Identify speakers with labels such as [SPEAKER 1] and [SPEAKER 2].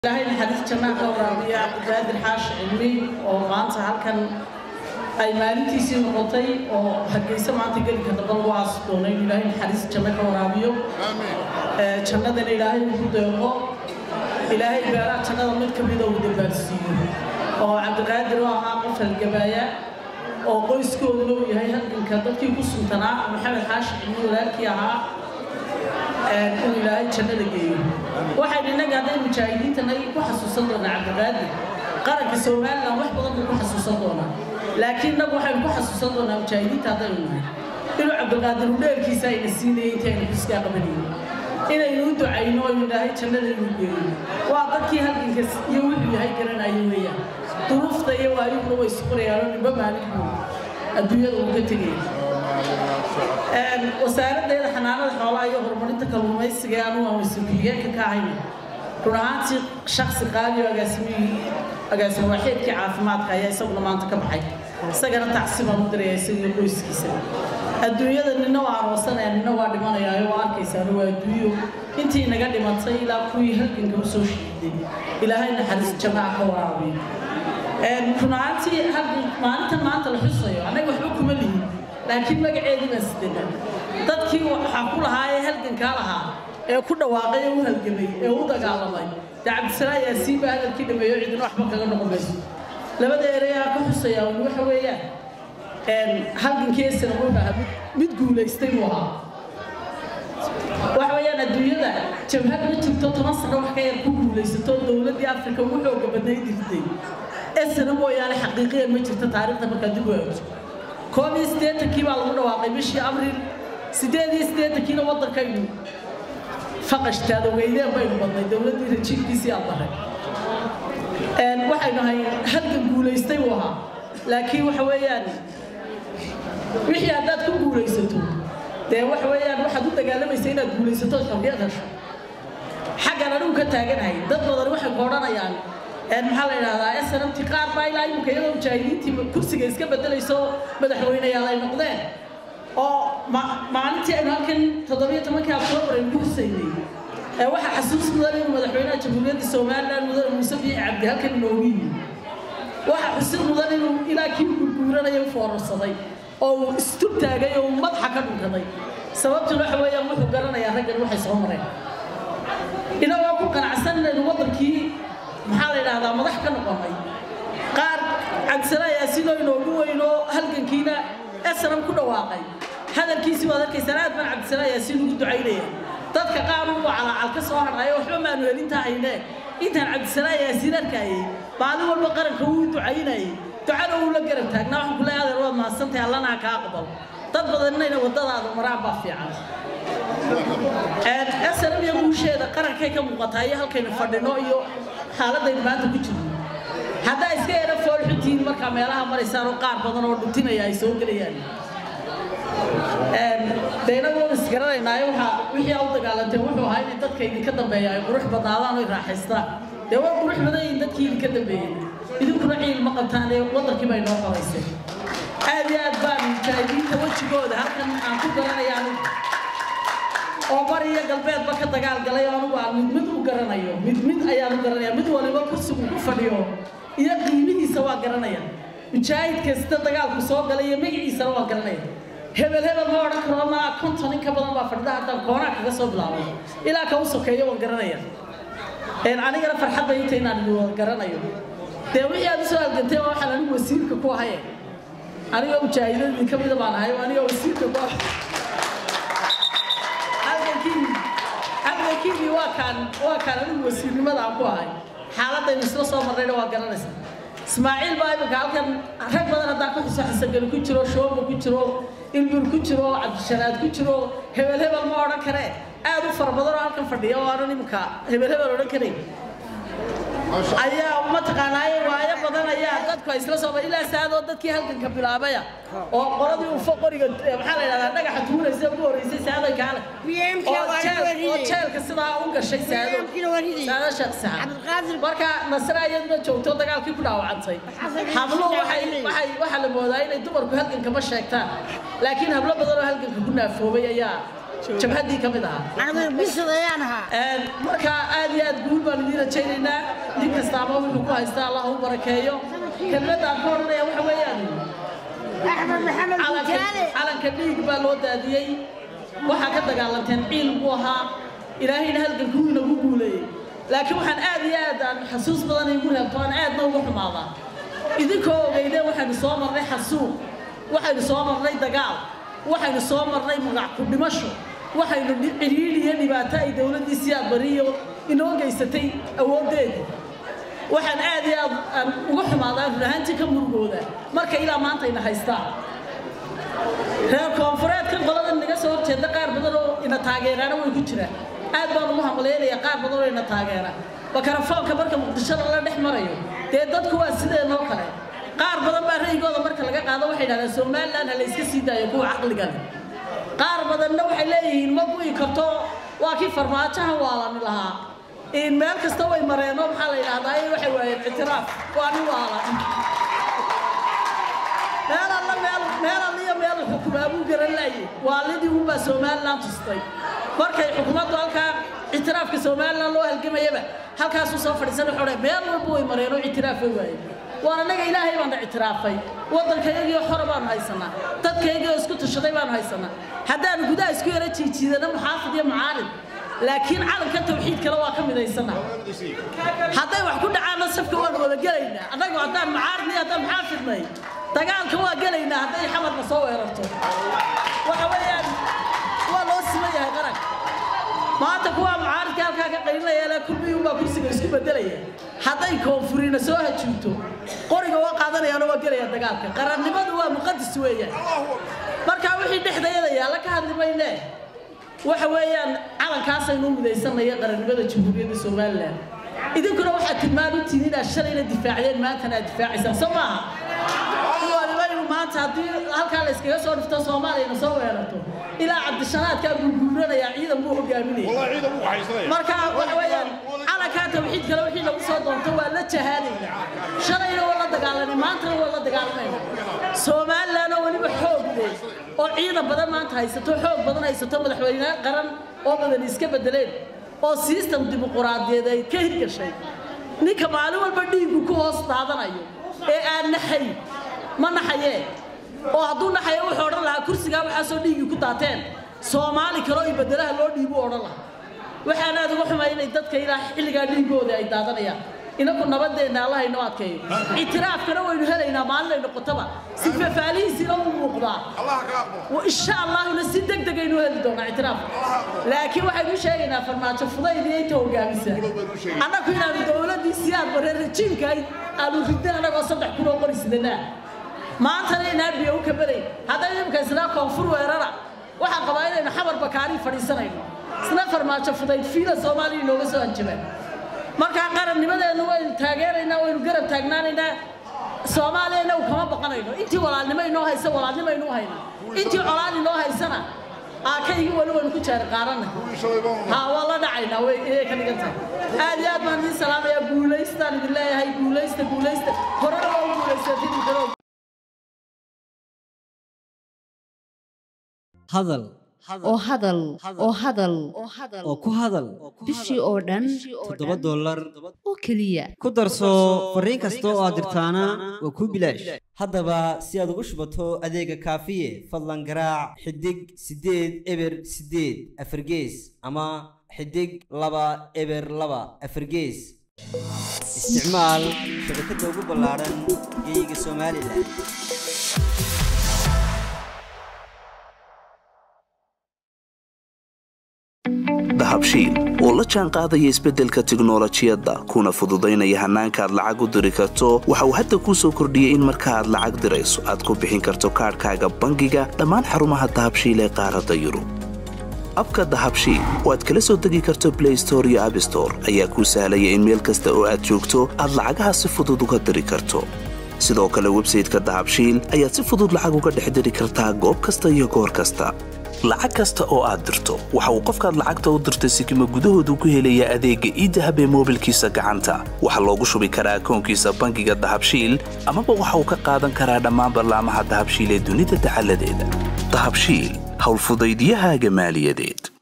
[SPEAKER 1] ilaahay naxariis jannaa ka waraabiya cabdiqaadir xaashi cilmi oo maanta halkan ay maalintiisii noqotay oo hargeysa maanta gelinka damba lagu aasi doono in ilaahay naxariis janno ka waraabiyo jannadana ilaahay ugu deeqo ilaahay beeraha jannada mid ka mida uu dabaalsiiyo oo cabdiqaadir oo ahaa qof halgabaaya oo qoyskooduna uu yahay halganka dadkii ku suntanaa maxamed xaashi cilmi walaalkii ahaa inuu ilaahay jannada geeyo waxaynu innaga hadday mujaahidiintana ku xasuusan doonaa cabdiqaadir qaranka somalilan wax badan buu ku xasuusan doonaa laakiin innagu waxaynu ku xasuusan doonaa mujaahidiinta haddaynu nahay inuu cabdiqaadir u dheerkiisa ayna siinayay intaynu xiskaa qabanayno inaynu u ducayno oo ilaahay jannada inuu geeyo waa dadkii halganka iyo wuxuu yahay garanayo weeyaan duruufta iyo waayuhuna way suqurayaanoo nimba maalinku adduunyada uu ka tegaya wasaaraddeeda xanaanada xoolaha iyo horumarinta kalluumaysiga ee anugu aan wasiir-ku-xigeenka ka ahayna run ahaantii shaksi qaali oo agaasimihii agaasimo waaxeedkii caafimaadka ayaa isaguna maanta ka baxay isagana tacsi baan u diraya isagii qoyskiisa adduunyada nina waa aroosanaya nina waa dhimanayaayo waa arkaysaano waa adduunyo intii naga dhimatay ilaa kuwii halganka u soo shiiday ilaahay naxariis jamaaca ka waraabiyo run ahaantii maalintan maanta la xusayo annaga waxba kuma lihin laakiin magaceedii baa sidana dadkii waxaa ku lahaa ee halgankaa lahaa ee ku dhawaaqay ee u halgamay ee u dagaalamay dee cabdisalaa yaasiin baa hadalkii dhameeyo cidina waxba kaga noqon mayso labada ereyaa ka xusayaa un waxa weeyaan halgankiisana wuxuu ahaa mid guulaystay buu ahaa waxa weeyaan adduunyada jabhad ma jirto toban sano wax ka yar ku guulaysato dowladdii afrika ugu xooga badnay dirtay esana mooyaane xaqiiqiyan ma jirto taariikhda markaa dib u eegto koob iyo siddeetankii baa lagu dhawaaqay bishii abriil siddeed iyo siddeetankiina waddankaynu faqashtaada weydeen baynu badnay dowladdii rajiibkiisii aan baray waxaynu ahay halgan guulaystay buu ahaa laakiin waxa weeyaan wixii haddaad ku guulaysato dee waxa weeyaan waxaad u dagaalamaysa inaad guulaysato xorriyad hesho xaggan anigu ka taaganahay dad badan waxay ku odhanayaan maxaa la yidhahdaa snmt qaar baa ilaa imika iyadoo mujaahidiintii kursiga iska bedelayso madaxweyneyaal ay noqdeen oo maalintii aynu halkan toddobiyo tobankii octoobar aynu ku husaynay waxaa xasuus mudan inuu madaxweynaha jamhuuriyadda somaliland mudane muuse biixi cabdi halkan inoogu yimi waxaa xusid mudan inuu ilaa kii gurguuranaya u foorarsaday oo uu istur taagay oo uu madaxa ka dhunkaday sababtuna waxa weeyaan wuxuu garanayaa raggan waxay soo mareen inagoo ku qanacsan inaynu waddankii maxaa la yidhaahdaa madax ka noqonay qaar cabdisalaayaa sidoo inoogu weynoo halgankiina esnam ku dhawaaqay hadalkiisii waad arkaysaan aad baan cabdisalaayaa si lagu ducaynaya dadka qaar uu calaacal ka soo hadhayo waxba maanu helintaa haynee intaan cabdisalaayaa siin arkayay maalin walba qaranka wuu ducaynayay ducana uu la garab taagnaa waxaan ku leeyahay adeer waad mahadsantahay allana kaa aqbal dad badan inayna waddadaada maraan baa fiican snm iyo guusheeda qarankay ka muuqataa iyo halkaynu fadhino iyo xaaladaynu maanta ku jirno haddaa iska yara foolxuntihiin markaa meelaha maraysaan oo qaar badan oo dhuntinaya ay soo gelayaan de inagoon isgaranaynaayo waxaa wixii a u dagaalanteen wuxuu ahaa inay dadka idinka dambeeya ay qurux badnaadaan oo raaxaystaan dee waa qurux badan yihiin dadkii idinka dambeeyey idinkuna ciil ma qabtaan ee waddankii bay noo qoraysay aad iyo aad baan mujaahidiinta wejigooda halkan aan ku garanaya anigu oo bari iyo galbeedba ka dagaal galay oo anigu aan mid mid u garanayo mid mid ayaan u garanaya mid waliba kursigu ku fadhiyo iyo qiimihiisa waa garanaya mujaahid kasta dagaalku soo galay iyo magaciisana waa garanaya hebel hebel ma odhan karo maa konton in ka badan baa fadhida haddaan koonaa kaga soo bilaabay ilaa ka u sokeeyo waan garanaya anigana farxad bay inta inaan idin wada garanayo dee wixii aad usoo halgantay waa waxaan anigu wasiirka ku ahaye anigoo mujaahidadii ka mida baan ahay anigoo wasiirka ku ahay halgankiini waa kaan waa kaan anigu wasiirnimada aan ku ahay xaaladaynu isla soo marrayna waa garanaysaa ismaaciil baa imika halkan rag badan haddaan ku xuso xisangeli ku jiro shooba ku jiro ilbur ku jiro cabdishanaad ku jiro hebel hebel ma odhan karee aad u fara badan oo halkan fadhiya oo aanan imika hebel hebel odhan karayn ayaa mataqaanaaye waayo badan ayaa dadku ay isla soo ilaa saadoo dadkii halganka bilaabaya oo qoladii ufo qoriga maxaa la yidhahdaa dhagaxa tuuraysa ugu horreysay saaday kaale oo jeelka sidaa u gashay saado saado sheekh saxad marka nasra iyaduna joogto dagaalkii ku dhaawacantay habluhu waxay waxay waxaa la moodaa inay dumarku halganka ma sheegtaan laakiin hablo badan oo halganka ku naafoobay ayaa jabhaddii ka mid ahaa
[SPEAKER 2] anigu bisad ayaan ahaa
[SPEAKER 1] marka aad iyo aad guul baan idiin rajaynaynaa nin kastaaba wuxuu ku haystaa allah u barakeeyo kelmadaan ka odhanaya waxa weeyaan
[SPEAKER 2] axmed maxamed bujaale
[SPEAKER 1] calanka dhiig baa loo daadiyey waxaa ka dagaalanteen ciil buu ahaa ilaahayna halgankuu inagu guuleeyey laakiin waxaan aad iyo aad aan xasuus badan igu reebto aan aadna uga xumaadaa idinkoo ogeydeen waxaynu soo marnay xasuuq waxaynu soo marnay dagaal waxaynu soo marnay magac ku dhimasho waxaynu cidhiidhi iyo dhibaato ay dowladdii siyaad bariyo inoo geysatay awooddeedii waxaan aad iyo aad aan uga xumaadaa run ahaantii ka murugooda marka ilaa maanta ayna haystaan reer koonfureedkan qoladan naga soo horjeeda qaar badan oo ina taageeraana way ku jiraan aad baan ugu hamaleynaya qaar badan oo ina taageera bakarafoonka marka muqdisho lala dhex marayo dee dadku waa sideenoo kale qaar badan baa ra'yigooda marka laga qaado waxay dhahdaan somaliland ha la iska sii daayo kuwa caqliga leh qaar badanna waxay leeyihiin ma gu'i karto waa kii farmaajaha waalani lahaa in meel kasta way mareenoo maxaa la yidhahdaa ay waxay waayeen ictiraaf waa nin waalan meel alla meel meel alla iyo meel xukumaa buu garan laayay waalidii unbaa somaliland tustay markay xukuumaddu halkaa ictiraafka somaliland loo halgamayaba halkaasuu soo fadhiisan wuxuu dhahay meel walba way mareenoo ictiraaf way waayeen waan annaga ilaahay baana ictiraafay waddankayagii xora baanu haysanaa dadkaygii oo isku tashaday baanu haysanaa haddaanu gudaha isku yara jiijiidana muxaafid iyo mucaarid laakiin calanka tawxiid kale waa ka midaysana hadday wax ku dhacaanna safka waan wada gelaynaa annagu haddaan mucaaridnay haddaan muxaafidnay dagaalka waa gelaynaa hadday xamarna soo weerarto waxa weeyaan waa loo siman yahay qaranka maanta kuwaa mucaaridka halkaa ka qaylinaya ilaa kulmiyuunbaa kursiga isku bedelaya hadday koonfurina soo hajuunto qoriga waa qaadanayaano waa gelaya dagaalka qarannimadu waa muqadis weeyaan markaa wixii dhexdayada yaalla ka hadli maynee waxa weeyaan calankaasaynu u midaysanaya qarannimada jamhuuriyadda somalilan idinkuna waxaad tilmaan u tihiin inaad shalayna difaacdeen maantana aad difaacaysaan soo maaha walibaynu maanta haddii halkaa la iskaga soo dhifto soomaaliyana soo weerarto ilaa cabdishanaadkaa gurguuranayaa ciidan buu hogaaminaya marka waxa weeyaan calankaa tawxiid kale wixii lagu soo doonto waa la jahaadayna shalayna waa la dagaalanay maantana waa la dagaalamayna somalilan oo weliba xoog leh oo ciidan badan maanta haysato xoog badan haysato madaxweyne qaran oo badan iska bedeleen oo system dimuquraadiyeed ay ka hirgashay ninka maalin walba dhiigu ku hoos daadanayo ee aan naxay ma naxayee oo hadduu naxayo wuxuu odhan lahaa kursigaa waxaasoo dhiigii ku daateen soomaali kaloo iyo bedelaha loo dhiibu odhan lahaa waxaan aad uga xumay inay dadka ilaa xilligaa dhiigooda ay daadanayaan inaku nabadeenna allah inoo adkeeyo ictiraafkana waynu helaynaa maalin ay noqotaba si fafaalihiisiina u muuqdaa insha allahuna si deg deg aynu heli doonaa ictiraafka laakiin waxaynu sheegaynaa farmaajo fudayd iyo inta hogaamisa annaku inaanu dowladdii siyaad bare rajiimka aanu ridna annagoo saddex kun oo qori sidanaa maantana inaan biyo u kabadayn haddaynu imika isnaa koonfur weerara waxaan qabaa inaynu xamar bakaari fadhiisanayno isna farmaajo fudayd fiila soomaaliya inooga soo hanjabaan markaa qarannimadeennu waynu taageeraynaa waynu garab taagnaanaynaa soomaaliya inagu kama baqanayno intii walaalnimo inoo haysa walaalnimo inuu hayna intii colaad inoo haysana aakaygi wali waynu ku jaari qaarana ha waa la dhacaynaa way inay ka dhigan tahay aad iyo aad baan idiin salaamayaa guulaystaan idin leeyahay guulaysta guulaysta horena waa u guulaysatin karo
[SPEAKER 3] hadal
[SPEAKER 4] oo hadal oo hadal
[SPEAKER 3] oo ku hadal
[SPEAKER 4] bishii oo dhan
[SPEAKER 3] toddoba dollar
[SPEAKER 4] oo keliya
[SPEAKER 3] ku darso fariin kasta oo aad dirtaana waa kuu bilaash haddaba si aad ugu shubato adeega kaafiye fadlan garaac xidig siddeed eber siddeed afargees ama xidig laba eber laba afargees isticmaal shabakadda ugu ballaaran geeyiga somalilan
[SPEAKER 5] dahabshiil oo la jaan qaadaya isbeddelka tiknolojiyadda kuna fududaynaya hannaanka aad lacag u diri karto waxa uu hadda kuu soo kordhiyey in marka aad lacag dirayso aad ku bixin karto kaadhkaaga bangiga dhammaan xarumaha dahabshiil ee qaaradda yurub abka dahabshiil oo aad kala soo degi karto blay store iyo abstore ayaa kuu sahlaya in meel kasta oo aad joogto aad lacagaha si fudud uga diri karto sidoo kale websayteka dahabshiil ayaad si fudud lacag uga dhex diri kartaa goob kasta iyo goor kasta lacag kasta oo aad dirto waxa uu qofkaad lacagta u dirtay sikima gudahoodu ku helayaa adeegga iidahab ee moobilkiisa gacanta waxaa loogu shubi karaa akoonkiisa bangiga dahabshiil amaba waxa uu ka qaadan karaa dhammaan ballaamaha dahabshiil ee dunida dacaladeeda dahabshiil howlfudaydiyahaaga maaliyadeed